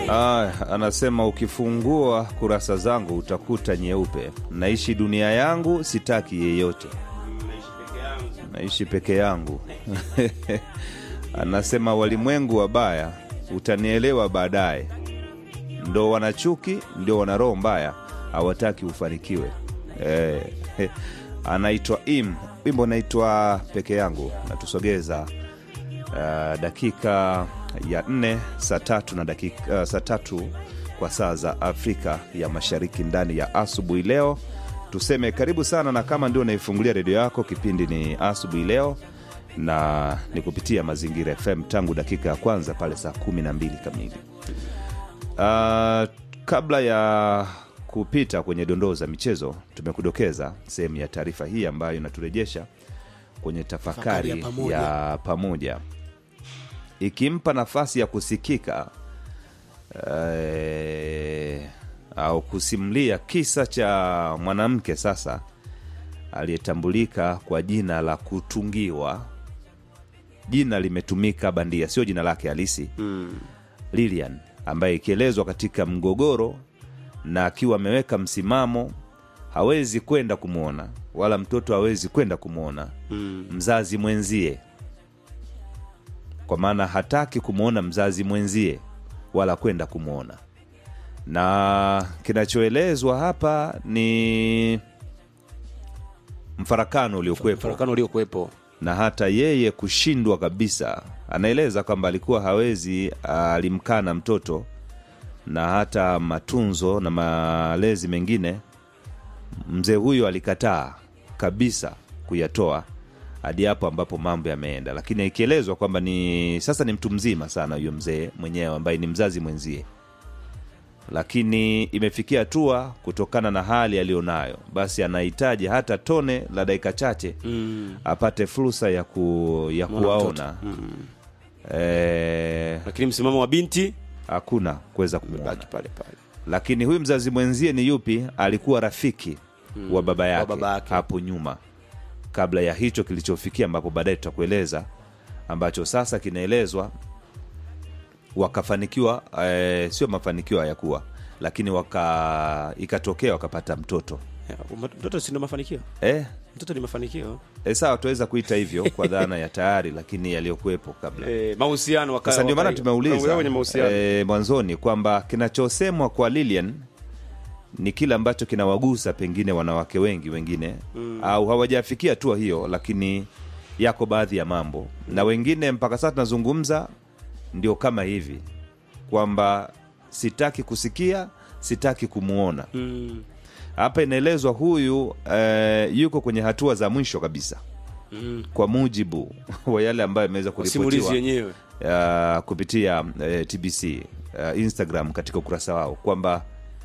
Ah, anasema ukifungua kurasa zangu utakuta nyeupe. Naishi dunia yangu, sitaki yeyote, naishi peke yangu. Anasema walimwengu wabaya, utanielewa baadaye. Ndo wana chuki, ndio wana roho mbaya, hawataki ufanikiwe. Eh, anaitwa Im, wimbo unaitwa peke yangu, natusogeza uh, dakika ya nne saa tatu na dakika uh, saa tatu kwa saa za Afrika ya Mashariki ndani ya asubuhi leo. Tuseme karibu sana, na kama ndio unaifungulia redio yako, kipindi ni asubuhi leo na ni kupitia Mazingira FM tangu dakika ya kwanza pale saa kumi na mbili kamili. Uh, kabla ya kupita kwenye dondoo za michezo, tumekudokeza sehemu ya taarifa hii ambayo inaturejesha kwenye tafakari Tafakari ya pamoja. ya pamoja ikimpa nafasi ya kusikika eh, au kusimulia kisa cha mwanamke sasa aliyetambulika kwa jina la kutungiwa. Jina limetumika bandia, sio jina lake halisi Lilian, ambaye ikielezwa katika mgogoro na akiwa ameweka msimamo, hawezi kwenda kumwona wala mtoto hawezi kwenda kumwona mzazi mwenzie, kwa maana hataki kumwona mzazi mwenzie wala kwenda kumwona. Na kinachoelezwa hapa ni mfarakano uliokuwepo mfarakano uliokuwepo na hata yeye kushindwa kabisa. Anaeleza kwamba alikuwa hawezi, alimkana mtoto na hata matunzo na malezi mengine, mzee huyo alikataa kabisa kuyatoa hadi hapo ambapo mambo yameenda, lakini ikielezwa kwamba ni sasa ni mtu mzima sana huyo mzee mwenyewe ambaye ni mzazi mwenzie, lakini imefikia hatua kutokana na hali aliyonayo, basi anahitaji hata tone la dakika chache mm. apate fursa ya, ku, ya Mwana kuwaona eh, lakini msimamo wa binti hakuna kuweza kumwona. baki pale pale Lakini huyu mzazi mwenzie ni yupi? Alikuwa rafiki wa baba yake, baba yake. hapo nyuma, kabla ya hicho kilichofikia, ambapo baadaye tutakueleza, ambacho sasa kinaelezwa wakafanikiwa, eh, sio mafanikio hayakuwa, lakini waka ikatokea wakapata mtoto Ya, mtoto si ndo mafanikio eh, mtoto ni mafanikio eh, sawa, tuweza kuita hivyo kwa dhana ya tayari, lakini yaliyokuwepo kabla eh, mahusiano waka- Sasa ndio maana waka- tumeuliza wakaingia kwenye mahusiano e, mwanzoni kwamba kinachosemwa kwa Lilian ni kile ambacho kinawagusa pengine wanawake wengi wengine mm. au hawajafikia hatua hiyo, lakini yako baadhi ya mambo na wengine mpaka sasa tunazungumza ndio kama hivi kwamba sitaki kusikia, sitaki kumwona. mm. Hapa inaelezwa huyu e, yuko kwenye hatua za mwisho kabisa Mm. kwa mujibu wa yale ambayo yameweza simulizi kuripotiwa yenyewe uh, kupitia uh, TBC uh, Instagram katika ukurasa wao kwamba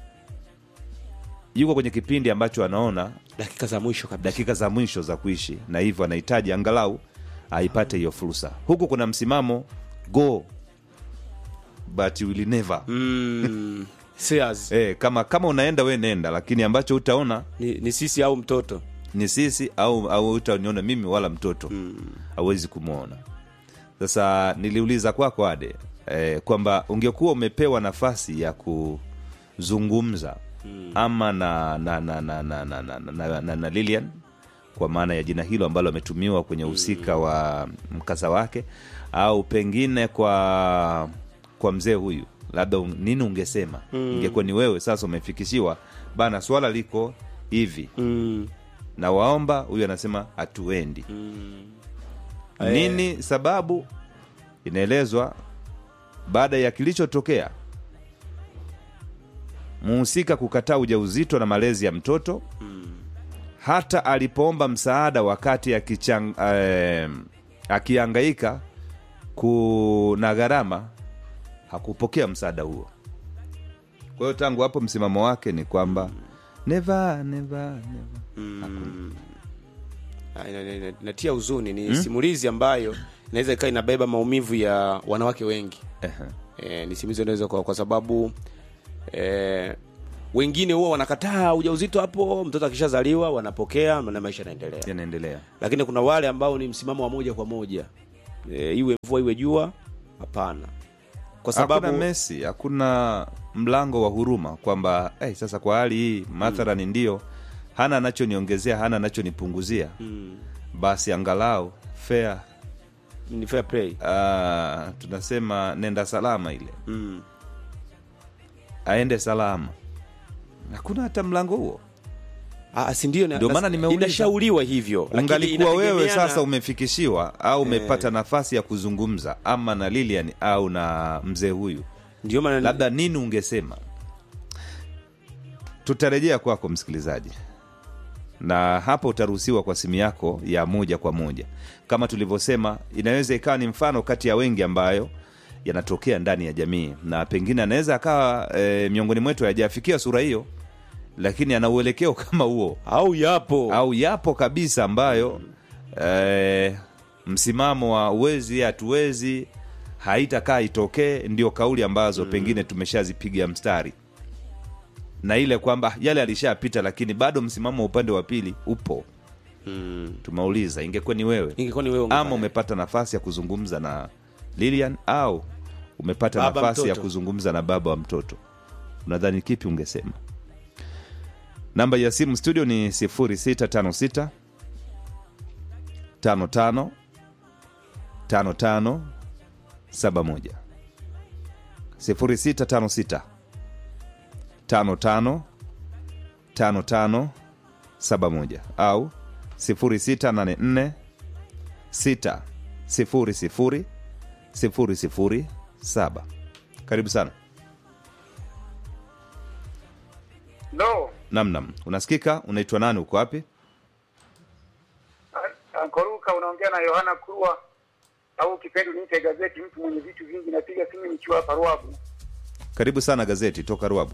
yuko kwenye kipindi ambacho anaona dakika za mwisho kabisa dakika za mwisho za kuishi, na hivyo anahitaji angalau aipate hiyo fursa. Huku kuna msimamo go but you will never mm. Sears. eh, kama kama unaenda we nenda, lakini ambacho utaona ni, ni sisi au mtoto ni sisi au au utaniona mimi wala mtoto hawezi kumwona. Sasa niliuliza kwako Ade eh, kwamba ungekuwa umepewa nafasi ya kuzungumza ama na na na na na, na, na, na, na, na Lilian kwa maana ya jina hilo ambalo ametumiwa kwenye uhusika wa mkasa wake au pengine kwa kwa mzee huyu labda un, nini ungesema ingekuwa ni wewe sasa umefikishiwa bana swala liko hivi mm. na waomba huyu anasema hatuendi nini sababu inaelezwa baada ya kilichotokea muhusika kukataa ujauzito na malezi ya mtoto hata alipoomba msaada wakati akichang, eh, akiangaika kuna gharama hakupokea msaada huo kwa hiyo tangu hapo msimamo wake ni kwamba never, never, never. Ah, ina- ina- ina- inatia huzuni ni simulizi ambayo inaweza ikawa inabeba maumivu ya wanawake wengi Ehe. e, ni simulizi inaweza kwa, kwa sababu e, wengine huwa wanakataa ujauzito hapo mtoto akishazaliwa wanapokea na maisha yanaendelea yanaendelea lakini kuna wale ambao ni msimamo wa moja kwa moja e, iwe mvua iwe jua hapana kwa hakuna sababu Messi, hakuna mlango wa huruma kwamba hey, sasa kwa hali hii mathalani ndio hana anachoniongezea hana anachonipunguzia basi angalau fair ni fair play uh, tunasema nenda salama ile mm. aende salama hakuna hata mlango huo Ah, si ndio na- Ndio na- maana nimeuliza. inashauriwa hivyo lakini ungalikuwa wewe inategemeana- sasa umefikishiwa au umepata nafasi ya kuzungumza ama na Lilian au na mzee huyu ndio maana labda nini ungesema tutarejea kwako msikilizaji na hapa utaruhusiwa kwa simu yako ya moja kwa moja kama tulivyosema inaweza ikawa ni mfano kati ya wengi ambayo yanatokea ndani ya jamii na pengine anaweza akawa e, miongoni mwetu hajafikia sura hiyo lakini ana uelekeo kama huo au yapo au yapo kabisa ambayo eh, msimamo wa uwezi hatuwezi haitakaa itokee ndio kauli ambazo pengine tumeshazipiga mstari na ile kwamba yale alishapita lakini bado msimamo wa upande wa pili upo mm. tumeuliza ingekuwa ni wewe ingekuwa ni wewe ama ungefanya. umepata nafasi ya kuzungumza na lilian au umepata Baba nafasi ya mtoto. kuzungumza na baba wa mtoto unadhani kipi ungesema namba ya simu studio ni 0656 55 55 71 0656 55 55 71 au 0684 6 sifuri sifuri sifuri sifuri saba karibu sana No, namnam unasikika unaitwa nani uko wapi Ankoruka unaongea na Yohana Kurwa au kipendo niite gazeti, mtu mwenye vitu vingi. Napiga simu nikiwa hapa Ruabu. karibu sana gazeti toka ruabu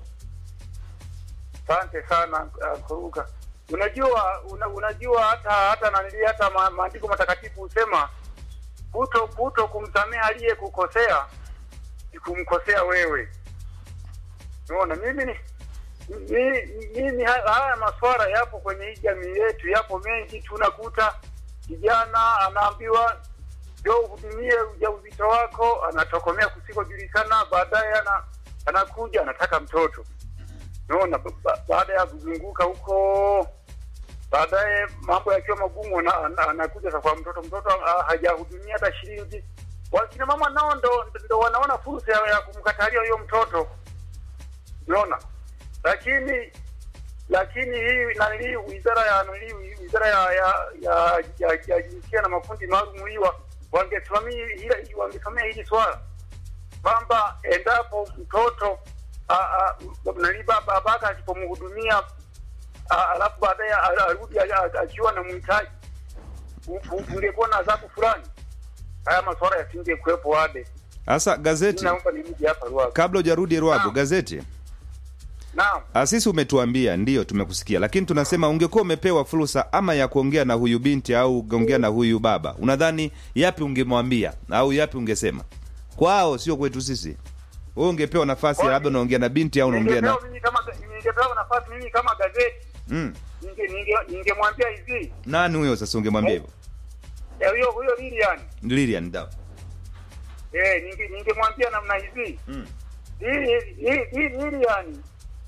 Asante sana Ankoruka. Unajua una, unajua hata hata nanili hata ma, maandiko matakatifu husema kuto kuto kumsamehe aliyekukosea ni kumkosea wewe. Unaona, mimi ni mi- mimi ha- haya maswara yapo kwenye hii jamii yetu, yapo mengi. Tunakuta kijana anaambiwa ndio uhudumie ujauzito wako, anatokomea kusikojulikana, baadaye ana, anakuja anataka mtoto Unaona, ba- ba- baada ya kuzunguka huko, baadaye mambo yakiwa magumu, ana- ana- anakuja sasa kwa mtoto. Mtoto ah, hajahudumia hata shilingi. Wakina mama nao ndo, ndo wanaona fursa ya, ya kumkatalia huyo mtoto, unaona. Lakini lakini hii nani, wizara ya nani, wizara ya ya ya, ya, ya jinsia na makundi maalum hiwa wangesimamia hili wangesimamia hili swala kwamba endapo mtoto a- a- nani baba babake asipomhudumia a- alafu baadaye a- arudi a- a- akiwa na mhitaji ku- ku- kungekuwa na adhabu fulani, haya maswala yasinge kuwepo wade. sasa gazeti Naomba nirudi hapa Ruaga. kabla hujarudi ruabu Naam. gazeti Naam, Ah, sisi umetuambia ndio tumekusikia lakini tunasema ungekuwa umepewa fursa ama ya kuongea na huyu binti au ugeongea na huyu baba unadhani yapi ungemwambia au yapi ungesema kwao sio kwetu sisi wewe ungepewa nafasi ya labda unaongea na binti au unaongea na ningepewa mimi kama ningepewa nafasi mimi kama gazeti mm. ninge ninge ningemwambia hivi nani huyo sasa ungemwambia hivyo eh, huyo huyo Lilian lilian da eh, ninge ningemwambia namna hivi mm. hii hii hii Lilian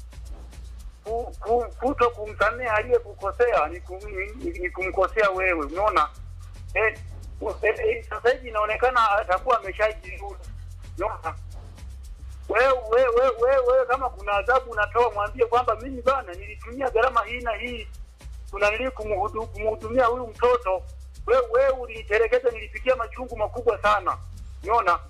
ku- ku- kuto kumsamehe aliyekukosea ni, kum, ni, ni kumkosea wewe, unaona eh, u- eh, eh, sasa hivi inaonekana atakuwa ameshajirudia, unaona wewe wewe wewe wewe wewe kama kuna adhabu unatoa, mwambie kwamba mimi bana nilitumia gharama hii na hii tunanili kumhudu- kumhudumia huyu mtoto, wewe wewe ulinitelekeza, nilipitia machungu makubwa sana, unaona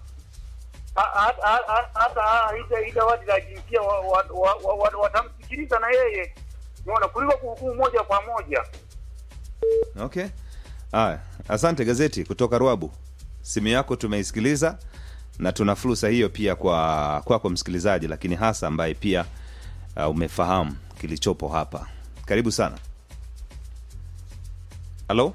hata ida wadi la jinsia wa- wa- wa- wa- wa- watamsikiliza na yeye unaona, kuliko kuhukumu moja kwa moja. okay haya asante gazeti kutoka ruabu simu yako tumeisikiliza na tuna fursa hiyo pia kwa kwako msikilizaji lakini hasa ambaye pia uh, umefahamu kilichopo hapa karibu sana halo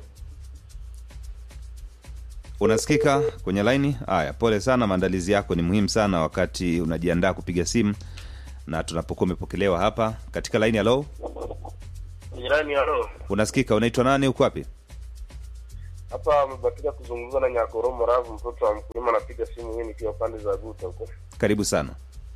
unasikika kwenye laini haya pole sana maandalizi yako ni muhimu sana wakati unajiandaa kupiga simu na tunapokuwa umepokelewa hapa katika laini halo Jirani, halo, unasikika unaitwa nani uko wapi hapa amebatika kuzungumza na Nyakoromo Ravu, mtoto wa mkulima, anapiga simu hii nikiwa pande za Guta huko. Karibu sana.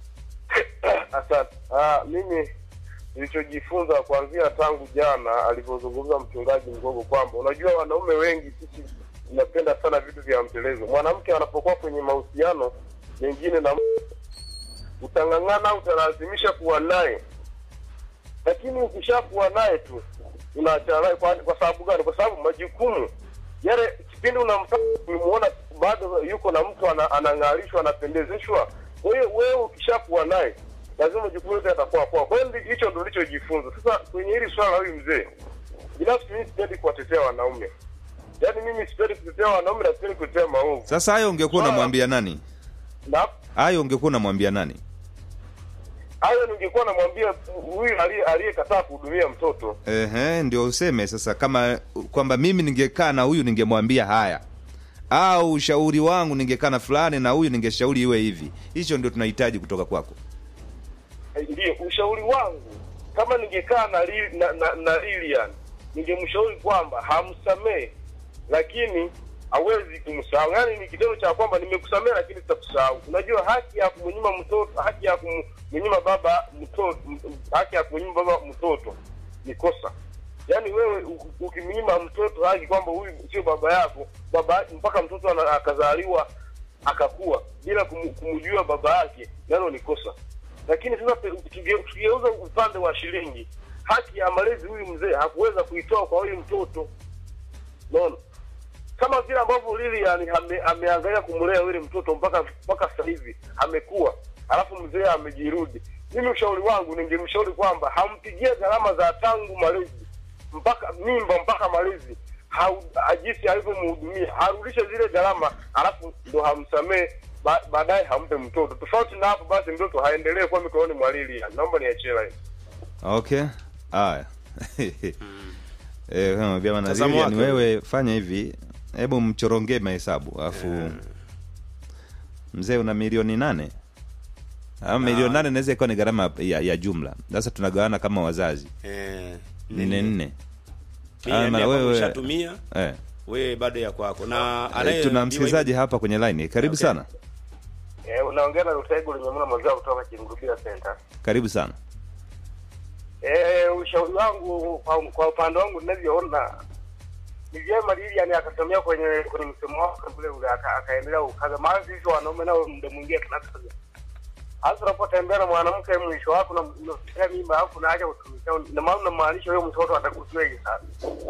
Asante. Ah, mimi nilichojifunza kuanzia tangu jana alivyozungumza mchungaji Mgogo kwamba unajua wanaume wengi sisi tunapenda sana vitu vya mtelezo. Mwanamke anapokuwa kwenye mahusiano mengine na mtu, utang'ang'ana, utalazimisha kuwa naye, lakini ukishakuwa naye tu unaachana naye. Kwa, kwa sababu gani? Kwa sababu majukumu yale, kipindi unamtaka kumuona bado yuko na mtu ana, anang'arishwa, anapendezeshwa. Kwa hiyo wewe ukishakuwa naye lazima majukumu yote yatakuwa kwako. Kwa hiyo ndi- hicho ndo nilichojifunza. Sasa kwenye hili swala la huyu mzee, binafsi mimi sipendi kuwatetea wanaume, yaani mimi sipendi kutetea wanaume na sipendi kutetea maovu Sasa hayo ungekuwa Swala- unamwambia nani? na Hayo ungekuwa unamwambia nani? hayo ningekuwa namwambia huyu aliye- aliyekataa kuhudumia mtoto Ehe, ndio useme sasa kama kwamba mimi ningekaa na huyu ningemwambia haya, au ushauri wangu ningekaa na fulani na huyu ningeshauri iwe hivi. Hicho ndio tunahitaji kutoka kwako. Eh, ndio ushauri wangu kama ningekaa na, Li- na, na, na Lilian ningemshauri kwamba hamsamehe lakini hawezi kumsahau yaani ni kitendo cha kwamba nimekusamehe lakini sitakusahau unajua haki ya kumnyima mtoto haki ya kumnyima baba mtoto m- m- haki ya kumnyima baba mtoto ni kosa yaani wewe u- ukimnyima mtoto haki kwamba huyu sio baba yako baba mpaka mtoto ana- akazaliwa akakuwa bila kumu- kumjua baba yake nalo ni kosa lakini sasa pe- tuge- tugeuza upande wa shilingi haki ya malezi huyu mzee hakuweza kuitoa kwa huyu mtoto naona kama vile ambavyo Lilian ame, ameangalia kumlea yule mtoto mpaka mpaka sasa hivi amekuwa, alafu mzee amejirudi. Mimi ushauri wangu ningemshauri kwamba hampigie gharama za tangu malezi mpaka mimba mpaka malezi hau- jinsi alivyomhudumia, arudishe zile gharama, alafu ndo hamsamee ba, baadaye hampe mtoto. Tofauti na hapo, basi mtoto haendelee kuwa mikononi mwa Lilian. Naomba niachie line. Okay, haya eh, kama vyama na Mtazamo Lilian, wake. wewe fanya hivi, hebu mchorongee mahesabu alafu mzee una milioni nane ama milioni nane inaweza ikawa ni gharama ya, ya jumla. Sasa tunagawana kama wazazi Eh, nne nne mimi Ah, ya na kwako wewe- ushatumia eh. wewe bado ya kwako na Eh, anaye tuna msikilizaji hapa kwenye line. Karibu Okay. sana, Eh, unaongea na Rutego Linyamuna Mazao kutoka Kingurubia Center. karibu sana. Eh, ushauri wangu kwa, kwa upande wangu ninavyoona ni vyema Lilian akatumia kwenye kwenye msemo wake ule ule aka- akaendelea ukaza, maana sisi wanaume nao muda mwingine tunakaza. Hasa unapotembea na mwanamke mwisho wako na unasikia mimba alafu unaacha kutumikia, na maana unamaanisha huyo mtoto atakusiweje sana.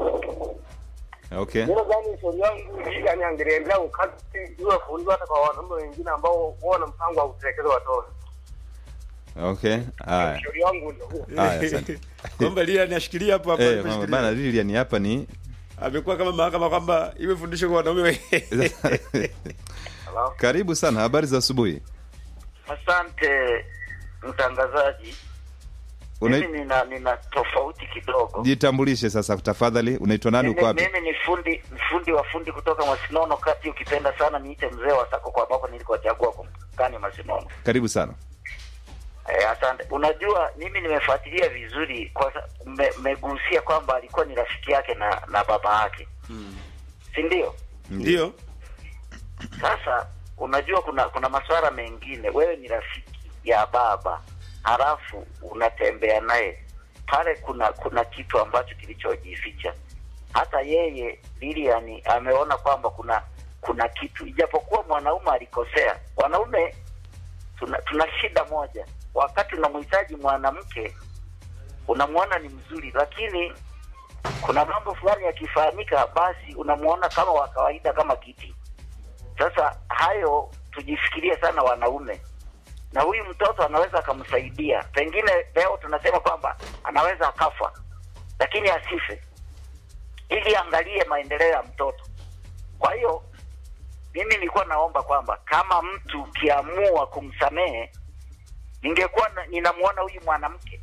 Okay, Mimi nadhani ushauri wangu Lilian angeendelea ukazi iwe fundisho hata kwa wanaume wengine ambao wana mpango wa kutelekeza watoto. okay, haya Ushauri wangu ndio huo. haya, asante. kwamba Lilian ashikilia hapo hapo Eh, aliposhikilia. mama bana, Lilian hapa ni amekuwa kama mahakama kwamba iwe fundisho kwa wanaume we- Hello? karibu sana. Habari za asubuhi. Asante mtangazaji. Una- Mimi nina, nina tofauti kidogo. Jitambulishe sasa tafadhali, unaitwa nani, uko Mimi, wapi? mimi ni fundi fundi wa fundi kutoka Masinono kati, ukipenda sana niite mzee wa Sako kwa ambapo nilikochagua kumkani Masinono. Karibu sana. Eh, asante. Unajua mimi nimefuatilia vizuri kwa sa- me- megusia kwamba alikuwa ni rafiki yake na na baba yake, si ndio? ndio Sasa unajua kuna kuna masuala mengine, wewe ni rafiki ya baba halafu unatembea naye pale, kuna kuna kitu ambacho kilichojificha. Hata yeye Lilian ameona kwamba kuna kuna kitu, ijapokuwa mwanaume alikosea. Wanaume tuna, tuna shida moja, wakati unamhitaji mwanamke unamwona ni mzuri, lakini kuna mambo fulani yakifahamika, basi unamwona kama wa kawaida, kama kiti sasa hayo tujifikirie sana wanaume, na huyu mtoto anaweza akamsaidia. Pengine leo tunasema kwamba anaweza akafa, lakini asife, ili angalie maendeleo ya mtoto. Kwa hiyo mimi nilikuwa naomba kwamba kama mtu ukiamua kumsamehe, ningekuwa na- ninamwona huyu mwanamke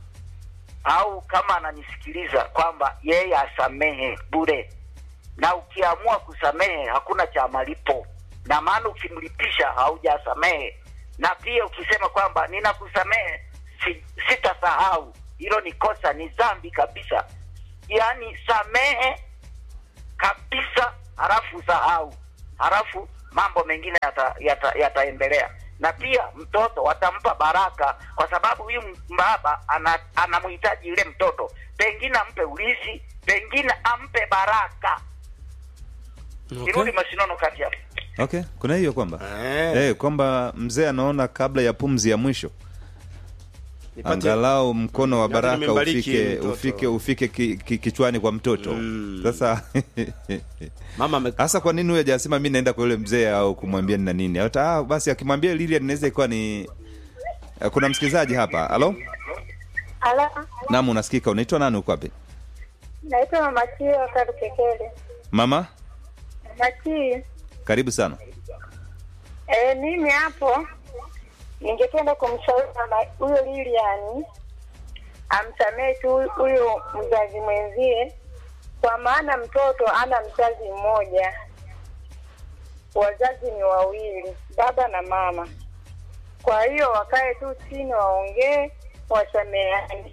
au kama ananisikiliza kwamba yeye asamehe bure na ukiamua kusamehe hakuna cha malipo, na maana ukimlipisha haujasamehe. Na pia ukisema kwamba ninakusamehe, si, sitasahau, hilo ni kosa, ni dhambi kabisa. Yaani samehe kabisa, halafu usahau, halafu mambo mengine yata- yata- yataendelea na pia mtoto watampa baraka, kwa sababu huyu baba ana- anamhitaji yule mtoto, pengine ampe ulisi, pengine ampe baraka. Kirudi Masinono kati hapo. okay kuna hiyo kwamba Eh. eh, kwamba mzee anaona kabla ya pumzi ya mwisho Nipate- angalau mkono wa Labda baraka nimembariki ufike mtoto. ufike ufike ki, ki, kichwani kwa mtoto Mm. sasa mama ame- hasa kwa nini huyo hajasema mi naenda kwa yule mzee au kumwambia nina nini hata ah, basi akimwambia Lilian inaweza ikawa ni Eh, kuna msikilizaji hapa halo Ala, nam unasikika unaitwa nani uko wapi naitwa Mama Chio Karukekele. mama Mama Chio, karibu sana eh, mimi hapo ningependa kumshauri mama huyo Lilian amsamehe tu huyu mzazi mwenzie, kwa maana mtoto ana mzazi mmoja, wazazi ni wawili, baba na mama. Kwa hiyo wakae tu chini, waongee, wasameheane.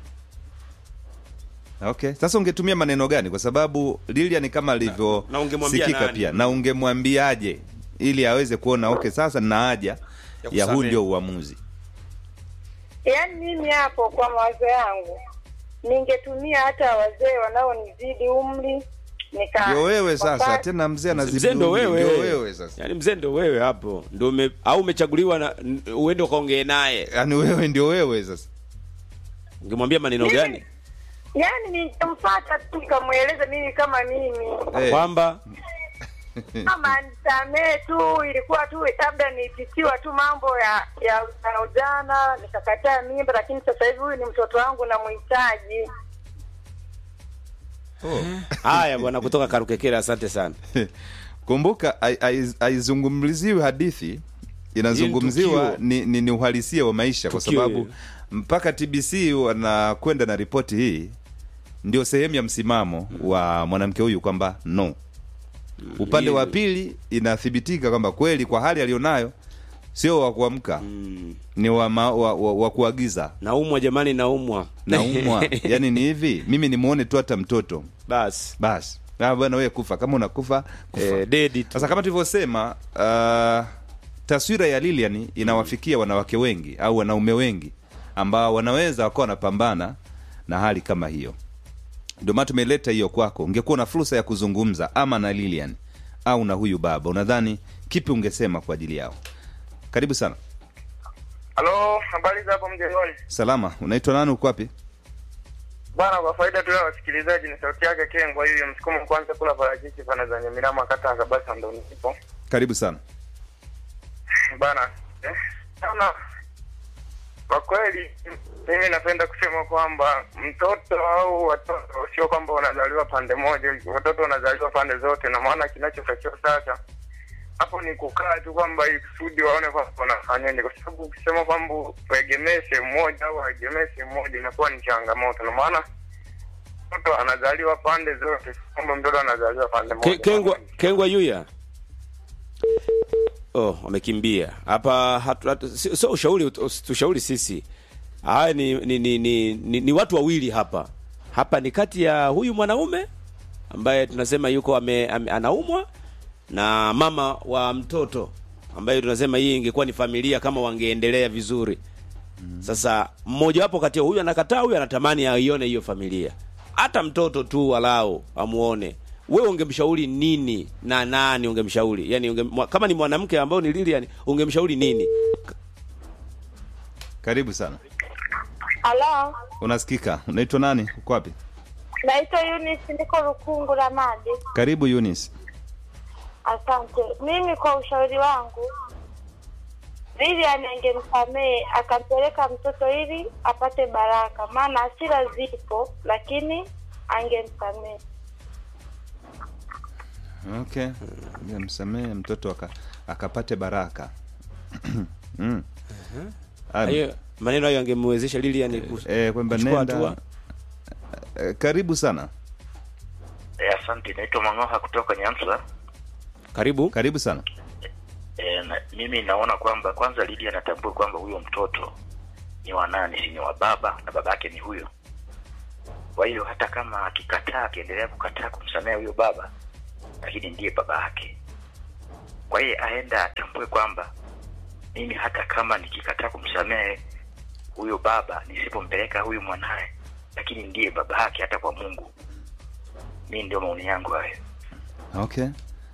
okay sasa ungetumia maneno gani kwa sababu Lilian kama alivyo na ungemwambia sikika nani? pia na ungemwambiaje ili aweze kuona okay sasa nina haja Ya ya huu kusamehe. ndio uamuzi Yaani mimi hapo kwa mawazo yangu ningetumia hata wazee wanaonizidi umri nika ndio wewe sasa waka- tena mzee anazidi mzee ndo umri, wewe ndio wewe sasa yaani mzee ndo wewe hapo ndo ume, au umechaguliwa na n- uende ukaongee naye yaani wewe ndio wewe sasa ungemwambia maneno Mimi- gani yaani ningemfuata tu nikamweleza mimi kama mimi Eh. kwamba kama nisamee tu, ilikuwa tu labda nipitiwa tu mambo ya ya ujana ujana, nikakataa mimba, lakini sasa hivi huyu ni mtoto wangu namhitaji. haya bwana kutoka karukekere asante sana kumbuka hai- hai- haizungumziwi hadithi inazungumziwa tukio. ni, ni, ni uhalisia wa maisha kwa Tukio, sababu yeah. mpaka tbc wanakwenda na ripoti hii ndio sehemu ya msimamo wa mwanamke huyu kwamba no upande wa hiyo- pili inathibitika kwamba kweli kwa hali aliyonayo sio wa kuamka mm. ni wa, ma, wa, wa, wa kuagiza naumwa jamani naumwa naumwa yani ni hivi mimi nimuone tu hata mtoto basi basi Ah, bwana wewe kufa kama unakufa kufa eh, dedi tu sasa kama tulivyosema uh, taswira ya Lilian inawafikia wanawake wengi au wanaume wengi ambao wanaweza wakawa wanapambana na hali kama hiyo ndio maana tumeleta hiyo kwako ungekuwa na fursa ya kuzungumza ama na Lilian au na huyu baba unadhani kipi ungesema kwa ajili yao karibu sana Halo, habari za hapo mjengoni? salama unaitwa nani uko wapi Bwana, kwa faida tu ya wasikilizaji, ni sauti yake Kengwa hiyo msukumo kwanza kula parachichi pana za Nyamirama kata Kabasa ndo nipo. karibu sana Bana, eh, sana kwa kweli mimi napenda kusema kwamba mtoto au watoto sio kwamba wanazaliwa pande moja, watoto wanazaliwa pande zote, na maana kinachotakiwa sasa hapo ni kukaa tu kwamba ili kusudi waone kwamba wanafanyaje, kwa sababu ukisema kwamba uegemee sehemu moja au aegemee sehemu moja inakuwa ni changamoto, na maana mtoto anazaliwa pande zote, sio kwamba mtoto anazaliwa pande Ke, moja. kengwa kengwa yuya oh wamekimbia hapa hatu- hatu- sio sio ushauri ut- tushauri sisi haya ni ni, ni, ni, ni ni watu wawili hapa hapa ni kati ya huyu mwanaume ambaye tunasema yuko ame, ame, anaumwa na mama wa mtoto ambaye tunasema hii ingekuwa ni familia kama wangeendelea vizuri sasa mmoja wapo kati ya huyu anakataa huyu anatamani aione hiyo familia hata mtoto tu walau amuone wewe ungemshauri nini na nani ungemshauri yani unge, mwa- kama ni mwanamke ambao ni Lilian ungemshauri nini karibu sana Halo, unasikika unaitwa nani uko wapi naitwa Eunice, niko Rukungu la Madi. karibu Eunice Asante. Mimi kwa ushauri wangu, Lilian angemsamehe akampeleka mtoto ili apate baraka, maana hasira zipo, lakini angemsamehe. okay msamehe mtoto aka, akapate baraka mm. Aya, hiyo maneno hayo angemwezesha Lilian ku- eh, kwamba kuchukua nenda hatua. eh, karibu sana Eh, asante. Naitwa Mangoha kutoka Nyanza. karibu karibu sana E, na, mimi naona kwamba kwanza Lydia anatambua kwamba huyo mtoto ni wa nani, si ni wa baba na baba yake ni huyo. Kwa hiyo hata kama akikataa, akiendelea kukataa kumsamehe huyo baba, lakini ndiye baba yake. Kwa hiyo aenda atambue kwamba mimi hata kama nikikataa kumsamehe huyo baba, nisipompeleka huyu mwanaye, lakini ndiye baba yake hata kwa Mungu. Mi ndio maoni yangu hayo. okay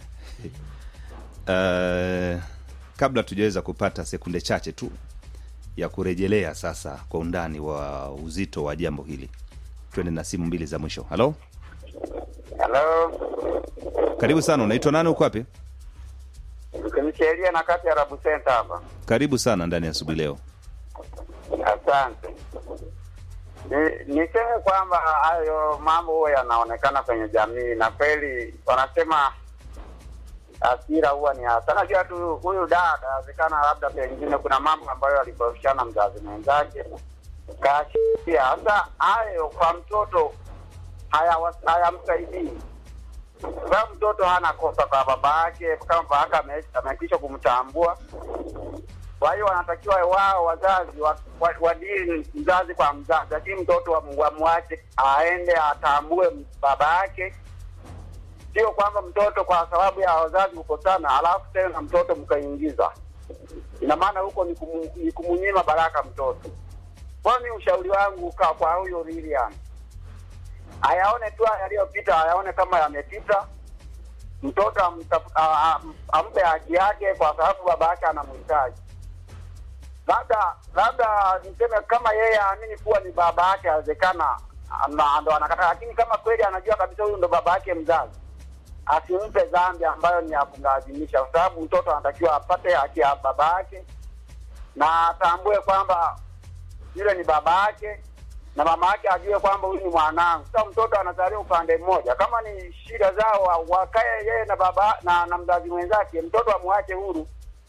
uh, kabla tujaweza kupata sekunde chache tu ya kurejelea sasa kwa undani wa uzito wa jambo hili twende na simu mbili za mwisho halo Halo, karibu sana unaitwa nani uko wapi Kimchelia na kati ya Rabu Center hapa. karibu sana ndani ya asubuhi leo Asante. Ni- Niseme kwamba hayo mambo huwa yanaonekana kwenye jamii, na kweli wanasema hasira huwa ni hasa. Najua tu huyu dada, inawezekana labda pengine kuna mambo ambayo alikorofishana mzazi mwenzake kaashiria. Sasa hayo kwa mtoto hayawa- hayamsaidii sababu mtoto hana kosa kwa baba yake, kama baba yake ame- amekwisha kumtambua kwa hiyo wanatakiwa wao wazazi wa- wa- wadili mzazi kwa mzazi, lakini mtoto wam- wamwache aende atambue baba yake. Sio kwamba mtoto kwa sababu ya wazazi kukosana, alafu tena mtoto mkaingiza, ina maana huko ni, kumu, ni kumunyima baraka mtoto. Kwani ushauri wangu kwa, kwa huyo Lilian ayaone tu haya yaliyopita, ayaone kama yamepita, mtoto amtafu- a- a- ampe haki yake, kwa sababu baba yake anamhitaji labda labda niseme kama yeye aamini kuwa ni baba yake, awezekana ana- ndo anakataa, lakini kama kweli anajua kabisa huyu ndo baba yake mzazi, asimpe dhambi ambayo ni ya kumlazimisha, kwa sababu mtoto anatakiwa apate haki ya baba yake na atambue kwamba yule ni baba yake na mama yake ajue kwamba huyu ni mwanangu. Sasa mtoto anazalia upande mmoja, kama ni shida zao wa- wakae yeye na baba na, na mzazi mwenzake, mtoto amwache huru.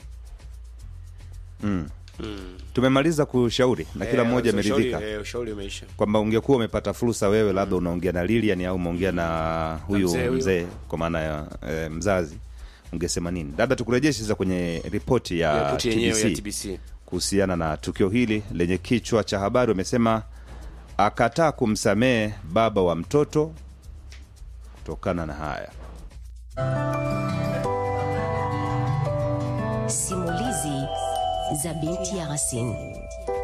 mm. tumemaliza kushauri na kila Eh, mmoja ushauri- ameridhika eh, ushauri umeisha kwamba ungekuwa umepata fursa wewe labda unaongea na Lilian au umeongea na huyu mzee mzee, huyu. kwa maana ya e, mzazi ungesema nini labda tukurejeshe sasa kwenye ripoti ya ripoti yenyewe ya TBC tbc kuhusiana na tukio hili lenye kichwa cha habari wamesema akataa kumsamehe baba wa mtoto kutokana na haya Simulizi za binti ya Yasin.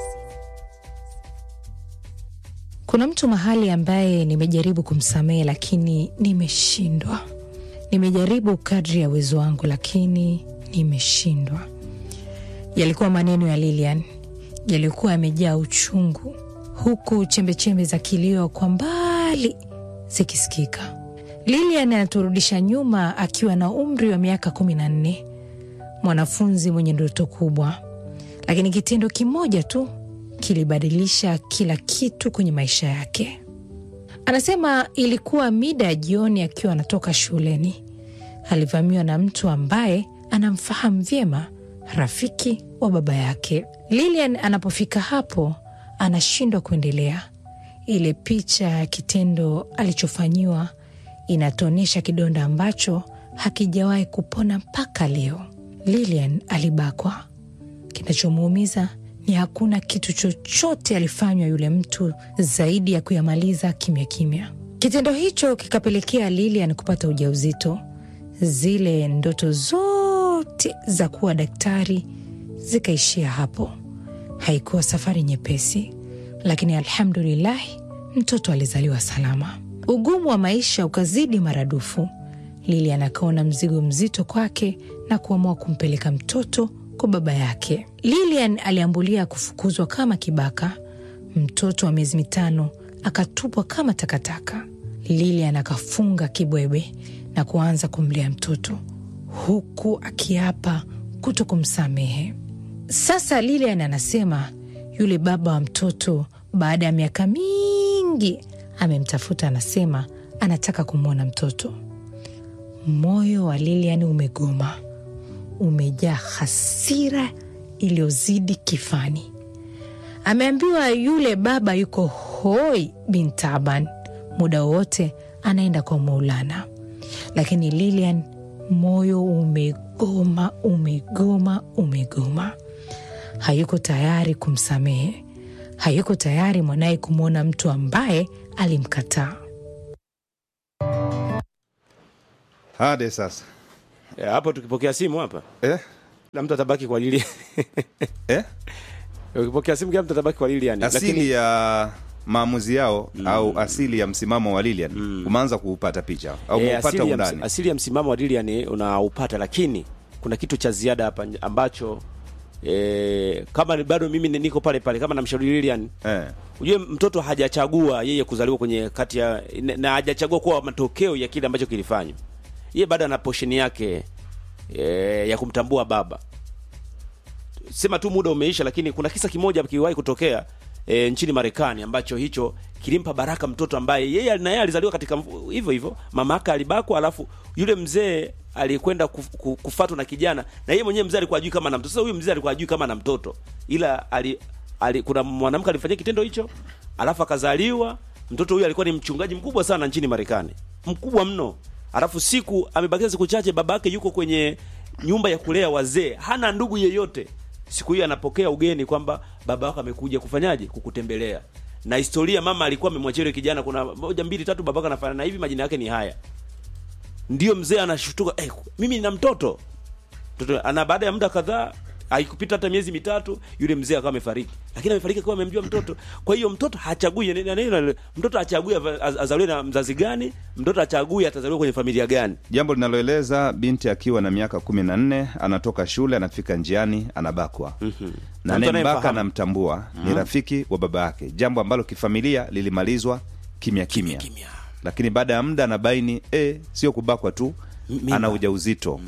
Kuna mtu mahali ambaye nimejaribu kumsamehe lakini nimeshindwa. Nimejaribu kadri ya uwezo wangu lakini nimeshindwa. Yalikuwa maneno ya Lilian, yalikuwa yamejaa uchungu, huku chembechembe za kilio kwa mbali zikisikika. Lilian anaturudisha nyuma akiwa na umri wa miaka kumi na nne, mwanafunzi mwenye ndoto kubwa, lakini kitendo kimoja tu kilibadilisha kila kitu kwenye maisha yake. Anasema ilikuwa mida ya jioni, akiwa anatoka shuleni, alivamiwa na mtu ambaye anamfahamu vyema, rafiki wa baba yake. Lilian anapofika hapo, anashindwa kuendelea. Ile picha ya kitendo alichofanyiwa inatuonyesha kidonda ambacho hakijawahi kupona mpaka leo. Lilian alibakwa. Kinachomuumiza ni hakuna kitu chochote alifanywa yule mtu zaidi ya kuyamaliza kimya kimya. Kitendo hicho kikapelekea Lilian kupata ujauzito. Zile ndoto zote za kuwa daktari zikaishia hapo. Haikuwa safari nyepesi, lakini alhamdulillahi, mtoto alizaliwa salama. Ugumu wa maisha ukazidi maradufu. Lilian akaona mzigo mzito kwake na kuamua kumpeleka mtoto kwa baba yake. Lilian aliambulia kufukuzwa kama kibaka. Mtoto wa miezi mitano akatupwa kama takataka. Lilian akafunga kibwebe na kuanza kumlea mtoto huku akiapa kuto kumsamehe. Sasa Lilian anasema yule baba wa mtoto baada ya miaka mingi amemtafuta, anasema anataka kumwona mtoto. Moyo wa Lilian umegoma, umejaa hasira iliyozidi kifani. Ameambiwa yule baba yuko hoi bin taban, muda wowote anaenda kwa Maulana, lakini Lilian moyo umegoma, umegoma, umegoma. Hayuko tayari kumsamehe, hayuko tayari mwanaye kumwona mtu ambaye alimkataa. hade sasa Eh, hapo tukipokea simu hapa eh? kila mtu atabaki kwa Lilian. Eh? Ukipokea simu kila mtu atabaki kwa Lilian. asili ya maamuzi yao au asili ya msimamo wa Lilian umeanza kuupata picha au Eh, umeupata asili, ya ms- undani asili ya msimamo wa Lilian unaupata, lakini kuna kitu cha ziada hapa nje ambacho e, kama ni- bado mimi ni- niko pale pale kama namshauri Lilian eh. Ujue mtoto hajachagua yeye kuzaliwa kwenye kati ya na- na hajachagua kuwa matokeo ya kile ambacho kilifanywa. Yeye bado ana portion yake e, ya kumtambua baba. Sema tu muda umeisha, lakini kuna kisa kimoja kiliwahi kutokea e, nchini Marekani ambacho hicho kilimpa baraka mtoto ambaye yeye na yeye alizaliwa katika mf- hivyo hivyo, mama yake alibakwa, alafu yule mzee alikwenda kuf- ku- kufatwa na kijana, na yeye mwenyewe mzee alikuwa ajui kama ana mtoto. Sasa huyu mzee alikuwa ajui kama ana mtoto, ila ali, ali kuna mwanamke alifanyia kitendo hicho, alafu akazaliwa mtoto huyu. Alikuwa ni mchungaji mkubwa sana nchini Marekani, mkubwa mno. Alafu siku amebakia siku chache, babake yuko kwenye nyumba ya kulea wazee, hana ndugu yeyote. Siku hiyo anapokea ugeni kwamba baba wako amekuja kufanyaje, kukutembelea. Na historia mama alikuwa amemwachia yule kijana, kuna moja mbili tatu, babaka anafanana na hivi, majina yake ni haya. Ndio mzee anashutuka, eh, mimi nina mtoto mtoto ana baada ya muda kadhaa haikupita hata miezi mitatu yule mzee akawa amefariki lakini amefariki akiwa amemjua mtoto kwa hiyo mtoto hachagui nini- nini- nini- mtoto hachagui ava- az- azaliwe na mzazi gani mtoto hachagui atazaliwa kwenye familia gani jambo linaloeleza binti akiwa na miaka kumi na nne anatoka shule anafika njiani anabakwa mm-hmm. na mtu anayembaka anayemfahamu. anamtambua ni rafiki wa baba yake jambo ambalo kifamilia lilimalizwa kimya kimya kimya. lakini baada ya muda anabaini e, sio kubakwa tu mimba. ana ujauzito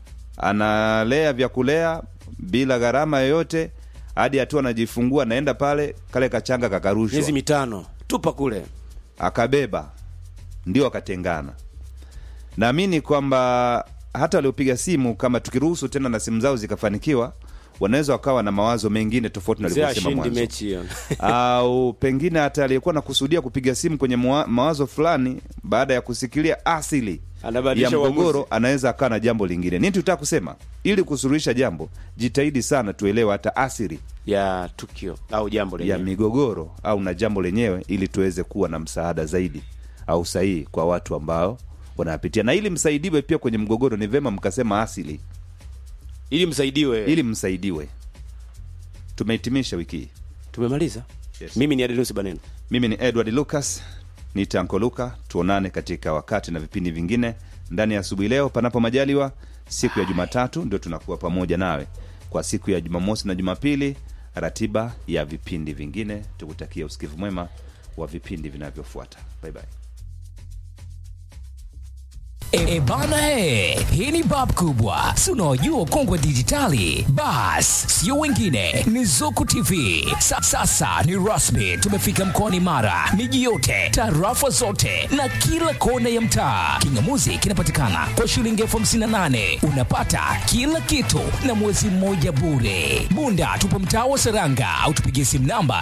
analea vya kulea bila gharama yoyote hadi hatua anajifungua anaenda pale kale kachanga kakarushwa miezi mitano tupa kule akabeba ndio akatengana naamini kwamba hata waliopiga simu kama tukiruhusu tena na simu zao zikafanikiwa wanaweza wakawa na mawazo mengine tofauti na mzee walivyosema ashindi mwanzo mechi hiyo au pengine hata aliyekuwa nakusudia kupiga simu kwenye mwa- mawazo fulani baada ya kusikilia asili ya Anabadilisha mgogoro uamuzi. anaweza akawa na jambo lingine nini tutaka kusema ili kusuluhisha jambo jitahidi sana tuelewe hata asili ya tukio au jambo ya lenyewe migogoro au na jambo lenyewe ili tuweze kuwa na msaada zaidi au sahihi kwa watu ambao wanapitia na ili msaidiwe pia kwenye mgogoro ni vema mkasema asili ili msaidiwe ili msaidiwe tumehitimisha wiki hii tumemaliza Yes. mimi ni Adenusi Baneno mimi ni edward lucas ni tanko luka tuonane katika wakati na vipindi vingine ndani ya asubuhi leo panapo majaliwa siku ya jumatatu ndio tunakuwa pamoja nawe kwa siku ya jumamosi na jumapili ratiba ya vipindi vingine tukutakia usikivu mwema wa vipindi vinavyofuata bye bye. E bana e, hii ni bab kubwa, si unaojua kongwe dijitali. Bas, sio wengine, ni Zuku TV. Sa, sasa ni rasmi, tumefika mkoani Mara, miji yote, tarafa zote na kila kona ya mtaa. Kingamuzi kinapatikana kwa shilingi elfu hamsini na nane unapata kila kitu na mwezi mmoja bure. Bunda tupo mtaa wa Seranga au tupigie simu namba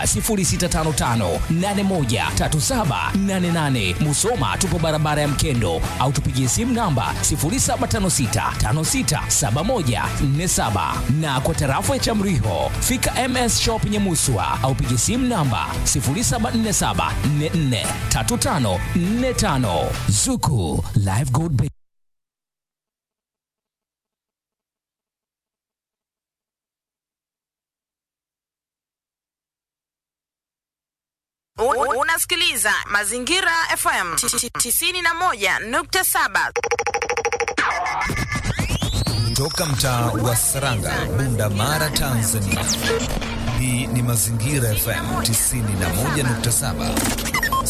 0655813788. Musoma tupo barabara ya Mkendo au tupigie simu namba 0756567147 na kwa tarafa ya Chamriho fika MS Shop Nyamuswa au pigie simu namba 0747443545 Zuku Live Gold Bank. Un- Unasikiliza Mazingira FM 91.7. Toka mtaa wa Saranga, Bunda Mara, Tanzania. Hii ni Mazingira FM 91.7.